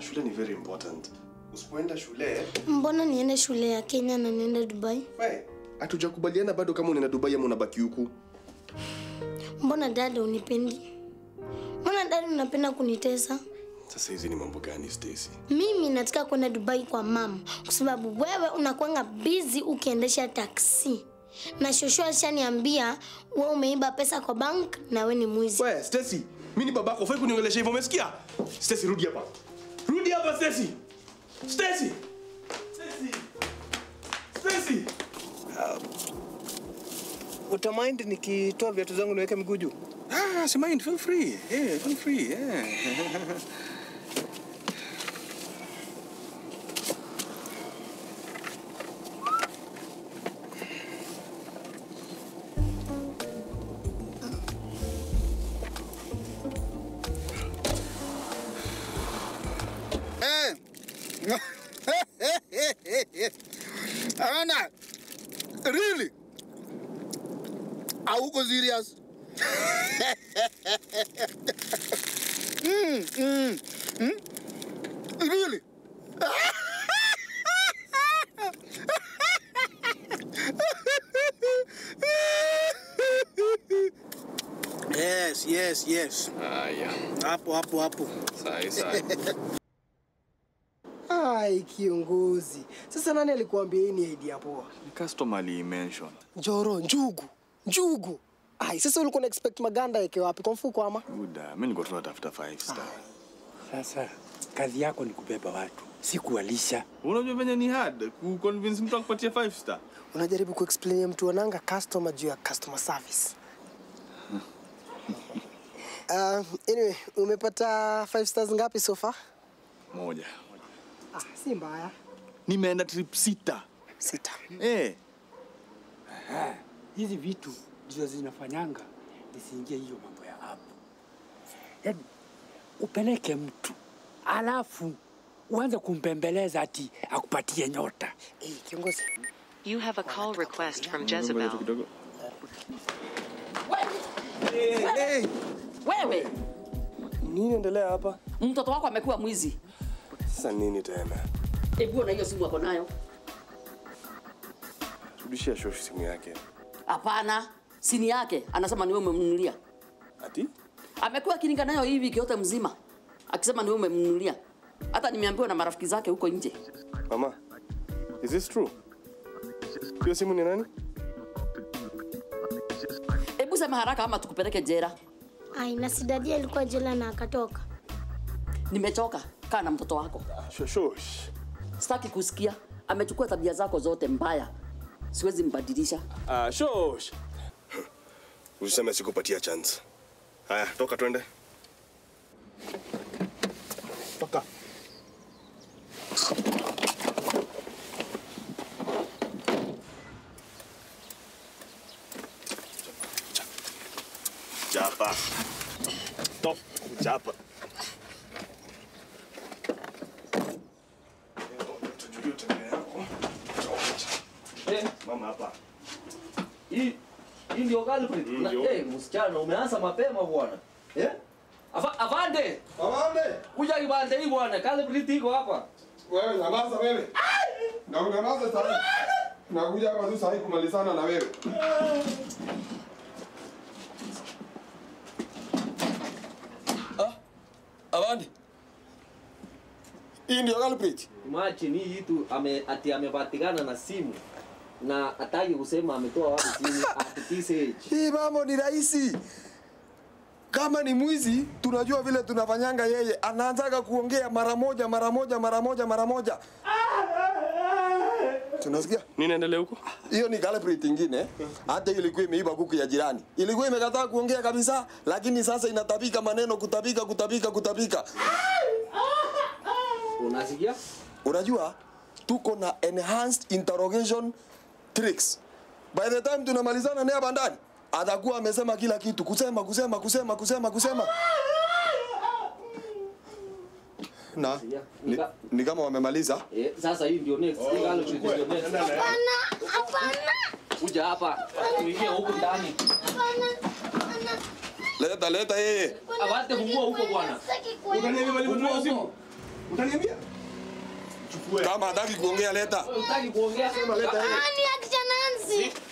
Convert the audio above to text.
shule ni very important. Usipoenda shule, Mbona niende shule ya Kenya na niende Dubai? we, hatujakubaliana bado kama unaenda Dubai ama unabaki huku. Mbona dada unipendi? Mbona dada unapenda kunitesa? Sasa hizi ni mambo gani Stacy? Mimi nataka kwenda Dubai kwa mama kwa sababu wewe unakuanga busy ukiendesha taksi. Na shosho alishaniambia wewe umeiba pesa kwa bank na wewe ni mwizi. We, Stacy, mimi ni babako, ufai kuniongelesha hivyo, umesikia? Stacy, rudi hapa. Rudi hapa Stacy. Stacy. Stacy. Stacy. Utamind nikitoa viatu zangu niweke miguu juu? Ah, si mind, feel free. Yeah, feel free. Yeah. Eh. Ana. Really? Hauko serious? mm, mm, mm. Really? yes, yes, yes. Haya. Hapo hapo hapo. Sahi sahi. Ai, kiongozi. Sasa nani alikuambia hii ni idea poa? Ni customer ali-mention. Njoro, njugu, njugu. Ai, sasa ulikuwa na expect maganda yake wapi? Kwa mfuko ama? Buda, mimi niko tunatafuta five star. Sasa kazi yako ni kubeba watu, si kuwalisha. Unajua venye ni hard ku convince mtu akupatie five star. Unajaribu kuexplain mtu wananga customer juu ya customer service. Uh, anyway, umepata five stars ngapi so far? Moja. Ah, si mbaya. Nimeenda trip sita. Sita. Eh. Aha, hizi vitu ndizo zinafanyanga nisiingie hiyo mambo ya hapo. Yaani upeleke mtu alafu uanze kumpembeleza ati akupatie nyota. Eh, kiongozi. You have a call request from Jezebel. Kidogo. Wewe, Nini endelea hapa? mtoto wako amekuwa mwizi. Sasa nini tena? Hebu na hiyo simu ako nayo. Rudishia shoshi simu yake. Hapana, sini yake anasema ni wewe umemnunulia. Ati? Amekuwa akiringa nayo hivi wiki yote mzima akisema ni wewe umemnunulia. Hata nimeambiwa na marafiki zake huko nje. Mama, is this true? Hiyo simu ni nani? Hebu sema haraka ama tukupeleke jela. Ai, na si dadi alikuwa jela na akatoka. Nimechoka, kaa na mtoto wako. Shoshosh. Sitaki kusikia. Amechukua tabia zako zote mbaya, siwezi mbadilisha. Ah, shosh. Usiseme sikupatia chance. Haya, toka twende. Toka. Chapa. Top. Chapa. Tujue tabia yako. Mama hapa. Hii hii ndio girlfriend. Mm, Na- ndio. Eh, msichana umeanza mapema bwana. Eh? Ava, avande. Amande, Kuja kibande hii bwana. Girlfriend iko hapa. wewe nyamaza wewe. Na unyamaze sasa. Nakuja hapa tu sahi kumalizana na wewe. Avande. Hii ndio culprit. Imagine hii tu ame ati amepatikana na simu na hataki kusema ametoa wapi simu at this age. Hii mambo ni rahisi. Kama ni mwizi, tunajua vile tunafanyanga yeye. Anaanzaga kuongea mara moja, mara moja, mara moja, mara moja. Tunasikia? Nini endelea huko? Hiyo ni culprit ingine. Hata hiyo ilikuwa imeiba kuku ya jirani. Ilikuwa imekataa kuongea kabisa, lakini sasa inatabika maneno, kutabika, kutabika, kutabika. Unasikia? Unajua tuko na enhanced interrogation tricks. By the time tunamalizana naye hapa ndani, atakuwa amesema kila kitu, kusema kusema kusema kusema kusema. Na ni, ni kama wamemaliza. Eh, sasa hii ndio next. Hii girlfriend ndio next. Hapana, hapana, Kuja hapa. Tuingie huku ndani. Leta leta yeye. Avante fungua huko bwana. sitaki kuenda. Fungua huko. Utaniambia? Chukue. Kama hataki kuongea leta. Utaki kuongea sema leta yeye. Ah, ni akisha Nancy.